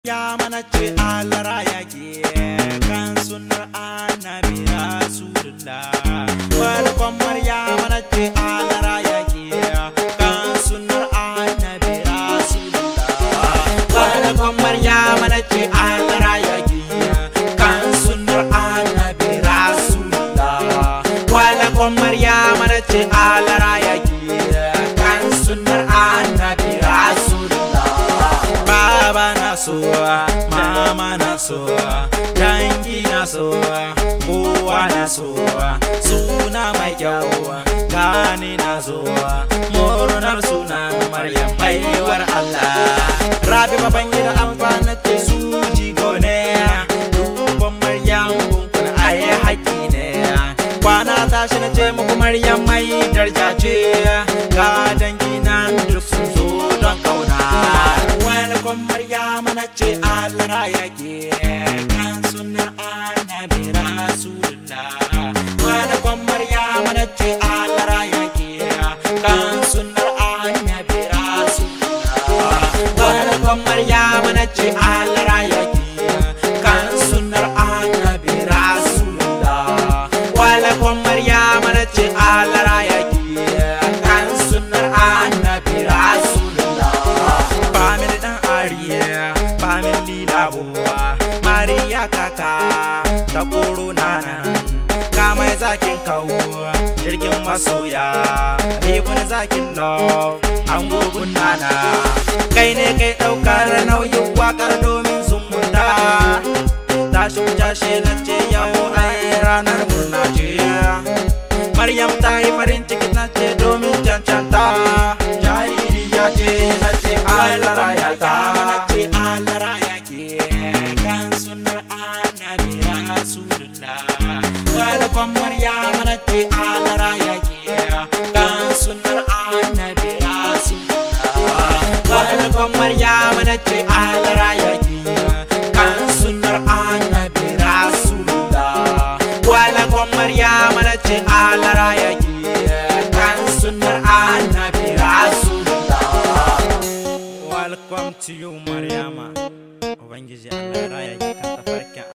Ya mana ce alara yake kan sunar annabi rasulullah farkon Maryam mana ce alara yake kan sunar annabi rasulullah farkon Maryam mana ce alara yake kan sunar annabi rasulullah farkon Maryam mana ce alara yake kan sunar annabi rasulullah Baba na sowa, mama na sowa, dangi na sowa, kowa na sowa, suna mai kyau, gani na sowa, murnar sunan Maryam baiwar Allah. Rabi baban gida amfana ce su jigo ne, duban Maryam kunkun aye haƙi ne. Kwana tashi na ce muku Maryam mai darja ce, ga dangi nan duk sun zo don kauna. Welcome Maryam na ce Allah yake kan sunan annabi Rasulullah. Welcome Maryam na ce Allah yake kan sunan annabi Rasulullah. Welcome Maryam na ce Allah yake kan sunan annabi Rasulullah. Welcome Maryam na ce Allah yake kan sunan annabi Rasulullah. Family dan Ariya, family labuwa, Mariya kaka, ta korona nan, ka mai zakin kawo, jirgin masoya, ibn zakin love, an gugun nana, kai ne kai ɗaukar nauyin wakar domin sun munda. Tashi jashe na ce yau ai ranar murna ce. Maryam ta yi farin ciki na ce domin cancanta Jaririya ce na ce alara ya ta na ce alara ya ke kan sunar annabi rasulullah Wadakon Maryam na ce alara ya